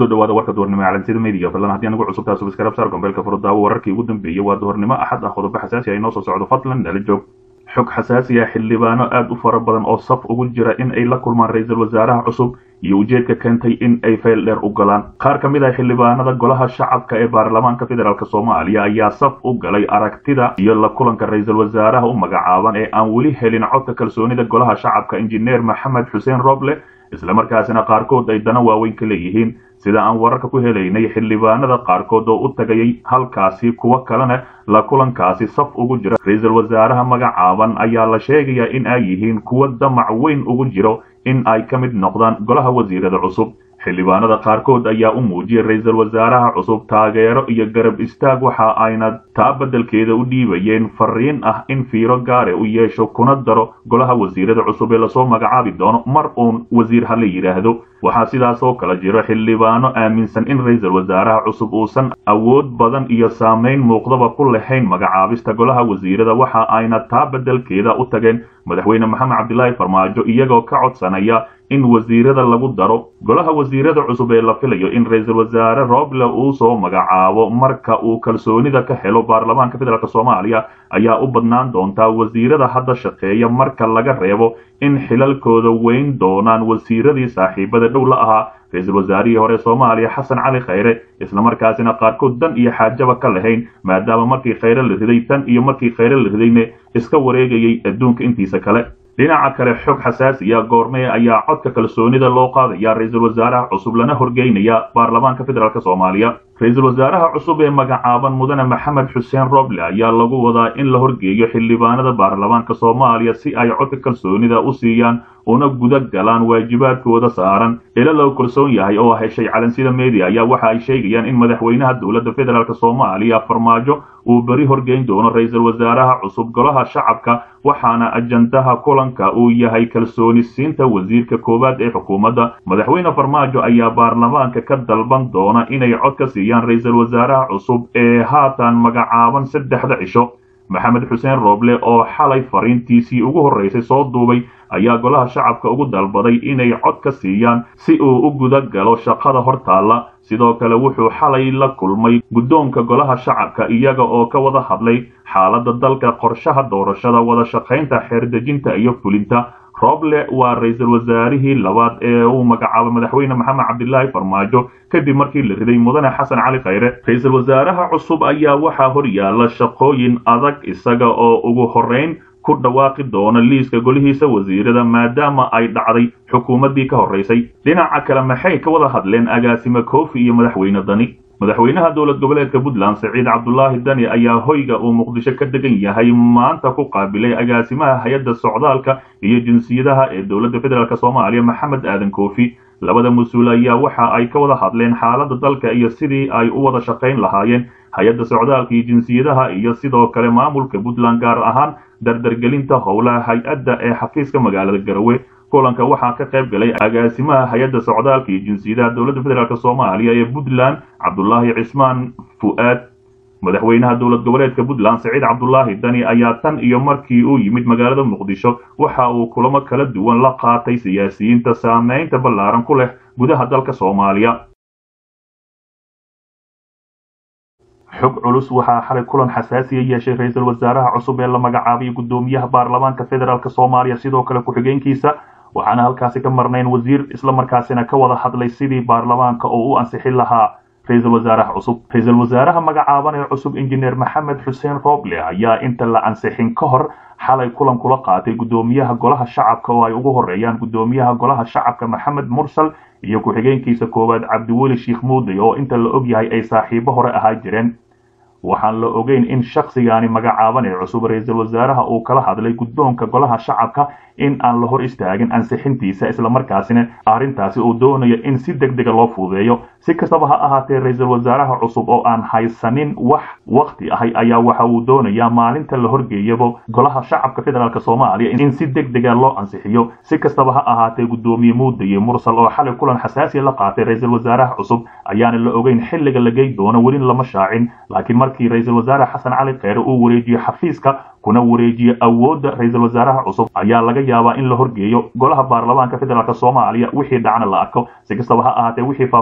kusoo dhawaada warka duhurnimo calansida media fadlan haddii anagu cusubtaa subscribe saar gombeelka furdaawo wararkii ugu dambeeyey waa duhurnimo axad ah qodobo xasaasi ah inoo soo socdo fadlan nala joog xog xasaasi ah xildhibaano aad u fara badan oo saf ugu jira in ay la kulmaan ra-iisul wasaaraha cusub iyo ujeedka keentay in ay fayl dheer u galaan qaar ka mid ah xildhibaanada golaha shacabka ee baarlamaanka federaalk soomaaliya ayaa saf u galay aragtida iyo la kulanka ra-iisul wasaaraha u magacaaban ee aan weli helin codka kalsoonida golaha shacabka injineer maxamed xuseen roble islamarkaasina qaarkood ay dana waaweyn ka leeyihiin sida aan wararka ku helaynay xildhibaanada qaarkood oo u tagayay halkaasi kuwo kalena la kulankaasi saf ugu jira ra-iisul wasaaraha magacaaban ayaa la sheegayaa in ay yihiin kuwo damac weyn ugu jiro in ay ka mid noqdaan golaha wasiirada cusub xildhibaanada qaarkood ayaa u muujiyay ra-iisul wasaaraha cusub taageero iyo garab istaag waxa ayna taa beddelkeeda u dhiibayeen fariin ah in fiiro gaare u yeesho kuna daro golaha wasiirada cusub ee lasoo magacaabi doono mar uun wasiir ha la yidhaahdo waxaa sidaas oo kale jiro xildhibaano aaminsan in ra-iisul wasaaraha cusub uusan awood badan iyo saamayn muuqdaba ku lahayn magacaabista golaha wasiirada waxa ayna taa beddelkeeda u tageen madaxweyne maxamed cabdilaahi farmaajo iyagoo ka codsanaya in wasiirada lagu daro golaha wasiirada cusub ee la filayo in ra-iisul wasaare roble uu soo magacaabo marka uu kalsoonida ka helo baarlamaanka federaalk soomaaliya ayaa u badnaan doontaa wasiirada hadda shaqeeya marka laga reebo in xilalkooda weyn doonaan wasiiradii saaxiibada dhow la ahaa ra-iisul wasaarihii hore soomaaliya xasan cali khayre islamarkaasina qaarkood dan iyo xaajaba ka lahayn maadaama markii khayre la riday tan iyo markii khayre la ridayne iska wareegayay adduunka intiisa kale dhinaca kale xog xasaasiya goormee ayaa codka kalsoonida loo qaadaya ra-iisul wasaaraha cusub lana horgeynaya baarlamaanka federaalk soomaaliya ra-iisul wasaaraha cusub ee magacaaban mudane maxamed xuseen roble ayaa lagu wadaa in la horgeeyo xildhibaanada baarlamaanka soomaaliya si ay codka kalsoonida u siiyaan una guda galaan waajibaadkooda saaran ila loo kalsoon yahay oo heshay calansida media ayaa waxa ay sheegayaan in madaxweynaha dowladda federaalk soomaaliya farmaajo uu beri horgeyn doono ra-iisul wasaaraha cusub golaha shacabka waxaana ajandaha kulanka uu yahay kalsooni siinta wasiirka koowaad ee xukuumadda madaxweyne farmaajo ayaa baarlamaanka ka dalban doona inay cod ka siiyaan ra-iisul wasaaraha cusub ee haatan magacaaban saddexda cisho maxamed xuseen roble oo xalay fariintiisii ugu horreysay soo duubay ayaa golaha shacabka ugu dalbaday inay cod ka siiyaan si uu u guda galo shaqada hortaalla sidoo kale wuxuu xalay la kulmay guddoonka golaha shacabka iyaga oo ka wada hadlay xaaladda dalka qorshaha doorashada wada shaqaynta xeerdejinta iyo fulinta roble waa ra-iisul wasaarihii labaad ee uu magacaabay madaxweyne maxamed cabdilaahi farmaajo kadib markii la riday mudane xasan cali khayre ra-iisul wasaaraha cusub ayaa waxaa hor yaalla shaqooyin adag isaga oo ugu horrayn ku dhawaaqi doona liiska golihiisa wasiirada maadaama ay dhacday xukuumaddii ka horraysay dhinaca kale maxay ka wada hadleen agaasime koofi iyo madaxweyne dani madaxweynaha dowlad goboleedka puntland saciid cabdulaahi dani ayaa hoyga uu muqdisho ka degan yahay maanta ku qaabilay agaasimaha hay-adda socdaalka iyo jinsiyadaha ee dowladda federaalk soomaaliya maxamed aadan koofi labada mas-uul ayaa waxa ay ka wada hadleen xaaladda dalka iyo sidii ay u wada shaqayn lahaayeen hay-adda socdaalka iyo jinsiyadaha iyo sidoo kale maamulka puntland gaar ahaan dardargelinta howlaha hay-adda ee xafiiska magaalada garowe kulanka waxaa ka qayb galay agaasimaha hay-adda socdaalka iyo jinsiyadaha dowladda federaalk soomaaliya ee puntland cabdulaahi cismaan fu-aad madaxweynaha dowlad goboleedka puntland saciid cabdulaahi dani ayaa tan iyo markii uu yimid magaalada muqdisho waxa uu kulamo kala duwan la qaatay siyaasiyiinta saameynta ballaaran ku leh gudaha dalka soomaaliya xog culus waxaa xalay kulan xasaasiya yeeshay ra-iisul wasaaraha cusub ee la magacaabay guddoomiyaha baarlamaanka federaalk soomaaliya sidoo kale ku-xigeenkiisa waxaana halkaasi ka marnayn wasiir islamarkaasina ka wada hadlay sidii baarlamaanka oo u ansixin lahaa ra-iisul wasaaraha cusub ra-iisul wasaaraha magacaaban ee cusub injineer maxamed xuseen roble ayaa inta la ansixin ka hor xalay kulan kula qaatay guddoomiyaha golaha shacabka oo ay ugu horeeyaan guddoomiyaha golaha shacabka maxamed mursal iyo ku-xigeenkiisa koowaad cabdiweli sheikh muuday oo inta la og yahay ay saaxiibo hore ahaa jireen waxaan la ogeyn in shakhsigaani magacaaban ee cusub ra-iisul wasaaraha uu kala hadlay guddoonka golaha shacabka in aan la hor istaagin ansixintiisa islamarkaasina arrintaasi uu doonayo in si deg dega loo fuudeeyo si kastaba ha ahaatee ra-iisul wasaaraha cusub oo aan haysanin wax wakti ahay ayaa waxa uu doonayaa maalinta la horgeeyabo golaha shacabka federaalk soomaaliya in si deg dega loo ansixiyo si kastaba ha ahaatee guddoomiye muudaye mursal oo xalay kulan xasaasiya la qaatay ra-iisul wasaaraha cusub ayaana la ogeyn xilliga la gey doono welin lama shaacin laakiin markii ra-iisul wasaare xasan cali kheyre uu wareejiyo xafiiska kuna wareejiye awoodda ra-iisul wasaaraha cusub ayaa laga yaabaa in la horgeeyo golaha baarlamaanka federaalk soomaaliya wixii dhacna la arko si kastaba ha ahaatee wixii faahfaahin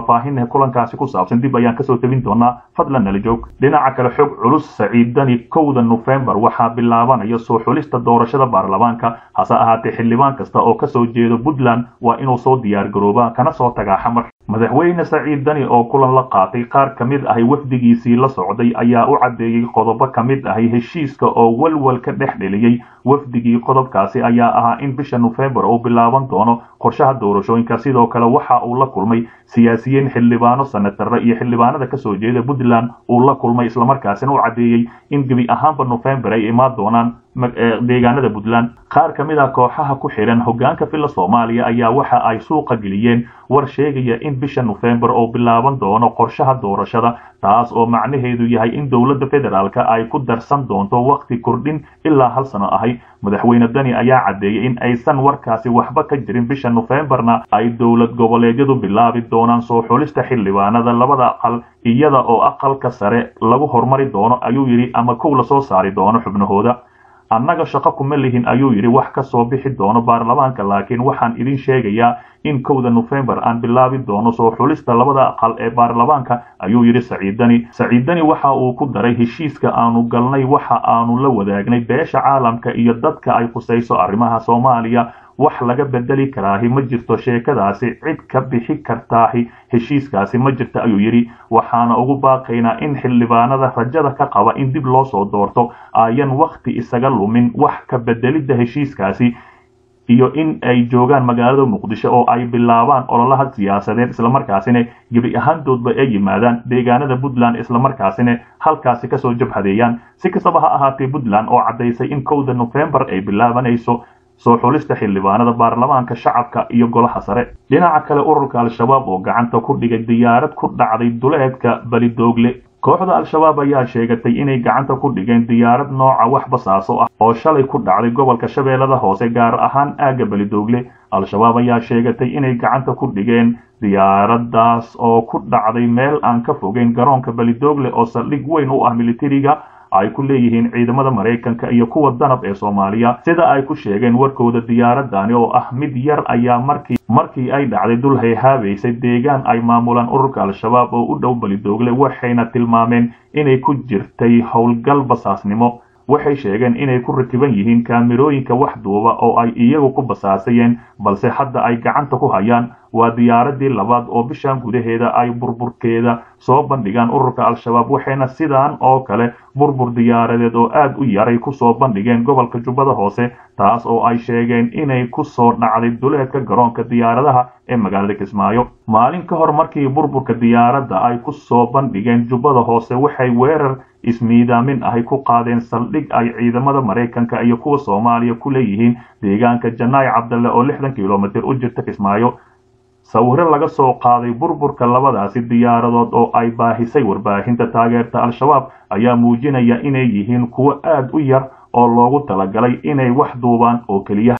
kulankaasi ku saabsan dib ayaan kasoo tebin doonaa fadlan nala joog dhinaca kale xog culus saciid dani kowda nofembar waxaa bilaabanaya soo xulista doorashada baarlamaanka hase ahaatee xildhibaan kasta oo kasoo jeedo puntland waa inuu soo diyaargaroobaa kana soo tagaa xamar madaxweyne saciid dani oo kulan la qaatay qaar ka mid ahay wafdigiisii la socday ayaa u caddeeyey qodobo ka mid ahay heshiiska oo walwal ka dhex dheliyey wafdigii qodobkaasi ayaa ahaa in bisha nofembar uu bilaaban doono qorshaha doorashooyinka sidoo kale waxa uu la kulmay siyaasiyiin xildhibaano sanatare iyo xildhibaanada kasoo jeeda puntland uu la kulmay islamarkaasina u caddeeyey in gebi ahaanba nofembar ay imaan doonaan deegaanada puntland qaar ka mid a kooxaha ku xidhan hogaanka villa soomaaliya ayaa waxa ay suuqa geliyeen war sheegaya in bisha nofembar oo bilaaban doono qorshaha doorashada taas oo macnaheedu yahay in dowladda federaalka ay ku darsan doonto wakhti kordhin ilaa hal sano ahay madaxweyne dani ayaa caddeeyey in aysan warkaasi waxba ka jirin bisha nofembarna ay dowlad goboleedyadu bilaabi doonaan soo xulista xildhibaanada labada aqal iyada oo aqalka sare lagu hormari doono ayuu yidhi ama kow lasoo saari doono xubnahooda annaga shaqo kuma lihin ayuu yidhi wax ka soo bixi doono baarlamaanka laakiin waxaan idin sheegayaa in kowda nofembar aan bilaabi doono soo xulista labada aqal ee baarlamaanka ayuu yidhi saciidani saciidani waxa uu ku daray heshiiska aanu galnay waxa aanu la wadaagnay beesha caalamka iyo dadka ay khusayso arrimaha soomaaliya wax laga bedeli karaahi ma jirto sheekadaasi cid ka bixi kartaahi heshiiskaasi ma jirta ayuu yidhi waxaana ugu baaqaynaa in xildhibaanada rajada ka qaba in dib loo soo doorto ayan wakhti isaga lumin wax ka bedelidda heshiiskaasi iyo in ay joogaan magaalada muqdisho oo ay bilaabaan ololaha siyaasadeed islamarkaasina gebi ahaantoodba ay yimaadaan deegaanada puntland islamarkaasina halkaasi kasoo jabhadeeyaan si kastaba ha ahaatee puntland oo caddaysay in kowda nofembar ay bilaabanayso soo xulista xildhibaanada baarlamaanka shacabka iyo golaha sare dhinaca kale ururka al-shabaab oo gacanta ku dhigay diyaarad ku dhacday duleedka balidoogle kooxda al-shabaab ayaa sheegatay inay gacanta ku dhigeen diyaarad nooca wax basaaso ah oo shalay ku dhacday gobolka shabeellada hoose gaar ahaan aagga balidoogle al-shabaab ayaa sheegatay inay gacanta ku dhigeen diyaaradaas oo ku dhacday meel aan ka fogeyn garoonka balidoogle oo saldhig weyn u ah militariga ay ku leeyihiin ciidamada maraykanka iyo kuwa danab ee soomaaliya sida ay ku sheegeen warkooda diyaaradani oo ah mid yar ayaa markii markii ay dhacday dul hayhaabaysay deegaan ay maamulaan ururka al-shabaab oo u dhow balidoogle waxayna tilmaameen inay ku jirtay howlgal basaasnimo waxay sheegeen inay ku rakiban yihiin kaamirooyinka wax duuba oo ay iyagu ku basaasayeen balse hadda ay gacanta ku hayaan waa diyaaradii labaad oo bishan gudaheeda ay burburkeeda soo bandhigaan ururka al-shabaab waxayna sidaan oo kale burbur diyaaradeed oo aad u yaray kusoo bandhigeen gobolka jubbada hoose taas oo ay sheegeen inay ku soo dhacday duleedka garoonka diyaaradaha ee magaalada kismaayo maalin ka hor markii burburka diyaaradda ay ku soo bandhigeen jubbada hoose waxay weerar ismiidaamin ahay ku qaadeen saldhig ay ciidamada maraykanka iyo kuwa soomaaliya ku leeyihiin deegaanka janaay cabdalle oo lixdan kilomitir u jirta kismaayo sawiro laga soo qaaday burburka labadaasi diyaaradood oo ay baahisay warbaahinta taageerta al-shabaab ayaa muujinaya inay yihiin kuwo aad u yar oo loogu talagalay inay wax duubaan oo keliya